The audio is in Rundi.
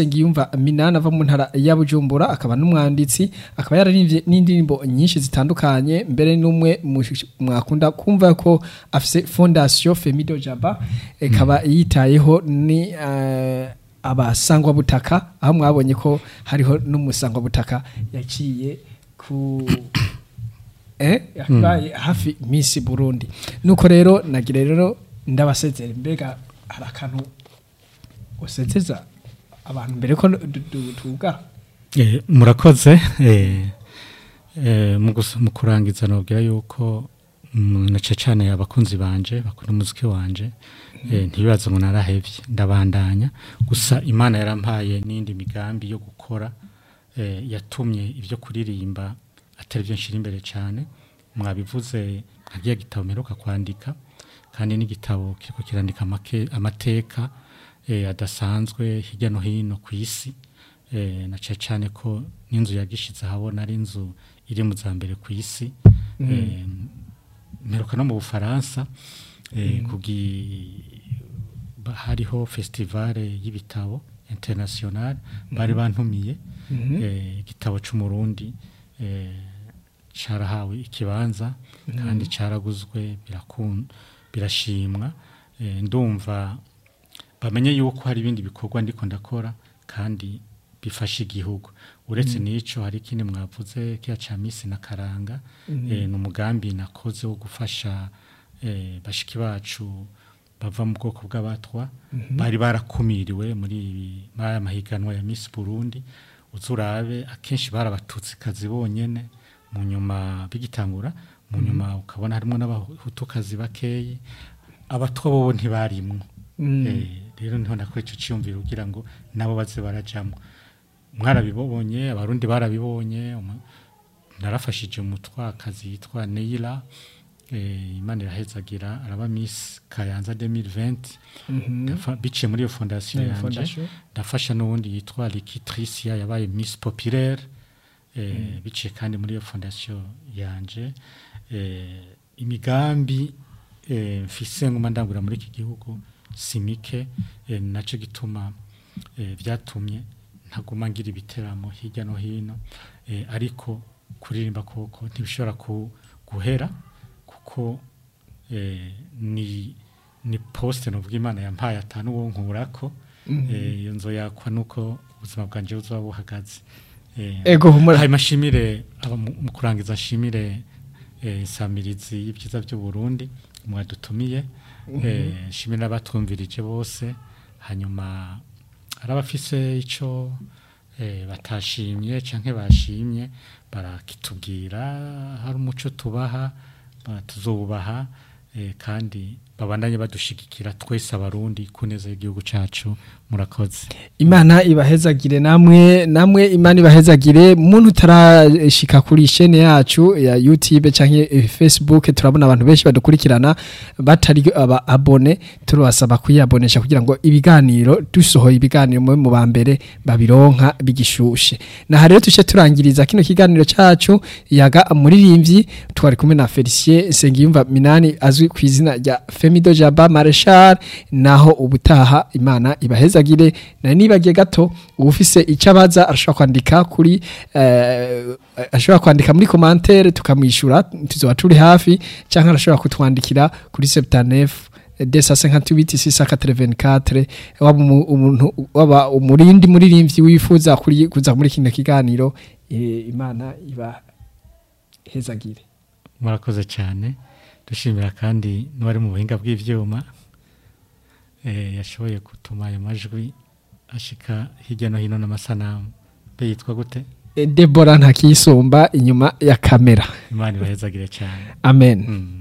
Sengiyumva Minani ava mu ntara ya Bujumbura akaba n'umwanditsi akaba yararimbye n'indirimbo nyinshi zitandukanye mbere n'umwe mu- mwakunda kumva ko afise Fondation Femido Jaba ikaba yitayeho ni eh, abasangwa butaka aho mwabonye ko hariho n'umusangwa butaka yaciye ku eh yabaye hafi Miss Burundi nuko rero nagira rero ndabasezera mbega hari akantu usezeza abantu mbere ko du- du- tuga Eh, murakoze eh, eh, mu gus- mu kurangiza nabwira yuko mm, nace cyane abakunzi banje bakunda umuziki wanje eh, ntibibaze ngo narahevye ndabandanya gusa imana yarampaye n'indi migambi yo gukora eh, yatumye ibyo kuririmba atari byo nshira imbere cyane mwabivuze nkagiye gitabo mperuka kwandika kandi n'igitabo kiriko kirandika amake- amateka eh, adasanzwe hirya no hino ku isi eh, na cyane cyane ko n'inzu yagishize ahabona ari inzu iri mu za mbere ku isi eh, mperuka no mu bufaransa eh, kugi ba- hariho festivale y'ibitabo international bari bantumiye eh, igitabo c'umurundi eh, carahawe ikibanza kandi caraguzwe birakun birashimwa eh, ndumva bamenye yuko hari ibindi bikorwa ndiko ndakora kandi bifasha igihugu uretse n'ico hari ikindi mwavuze kiya ca misi na karanga eh, ni umugambi nakoze wo gufasha eh, bashiki bacu bava mu bwoko bw'abatwa bari barakumiriwe muri ibi- muri aya mahiganwa ya Miss Burundi uzurabe akenshi barabatutsi kazi bonyene mu nyuma bigitangura mu nyuma ukabona harimo n'abahutukazi bakeyi abatwa bobo ntibarimwo Eh, rero niho nakora ico ciyumviro kugira ngo nabo baze barajamwo mwarabibonye abarundi barabibonye umu- narafashije umutwakazi yitwa Neila eh, imana irahezagira araba Miss Kayanza 2020 Ndafa- biciye muri iyo fondation Iyo yanje fondation. ndafasha n'uwundi yitwa Likitricia yabaye Miss Populaire eh, biciye kandi muri iyo fondation yanje eh, imigambi eh, mfise nguma ndangura muri iki gihugu simike eh, naco gituma eh, vyatumye ntaguma ngira ibiteramo hirya no hino eh, ariko kuririmba koko ntibishobora ku, guhera kuko eh, ni ni poste novuga imana yampaye atanu wo nkurako eh, iyo nzoyakwa nuko ubuzima bwanje buzoba buhagaze eh, ego humura hanyuma nshimire aba mu mu kurangiza nshimire eh, samirizi y'ibyiza by'u Burundi mwadutumiye eh, nshimire n'abatwumvirije bose hanyuma hari abafise ico eh, batashimye canke bashimye barakitubwira hari umuco tubaha ba- tuzobubaha eh, kandi babandanye badushigikira twese abarundi ku neza y'igihugu cacu murakoze imana ibahezagire namwe namwe imana ibahezagire muntu utarashika kuri chaîne yacu ya YouTube canke eh, Facebook turabona abantu benshi badukurikirana batari aba abone turabasaba kuyabonesha kugira ngo ibiganiro dusohoye ibiganiro mu mu ba mbere babironka bigishushe na rero tuce turangiriza kino kiganiro cacu yaga muririmbyi twari kumwe na Felicien Sengiyumva Minani azwi ku izina rya Femido Jaba Marshal naho ubutaha imana ibahezagire na nibagiye gato ufise icabaza arashobora kwandika kuri eh, ashobora kwandika muri commentaire tukamwishura tuzoba turi hafi canke arashobora kutwandikira kuri 79 desa 58 684 waba umu- umuntu waba umurindi muririmbyi wifuza kuri kuza muri kino kiganiro eh, imana iba hezagire murakoze cyane dushimira kandi n'uwari mu buhinga bw'ivyuma eh, yashoboye gutuma ayo majwi ashika hirya no hino n'amasanamu be yitwa gute Eh, Deborah ntakisumba inyuma ya kamera imana ibahezagire cyane amen mm.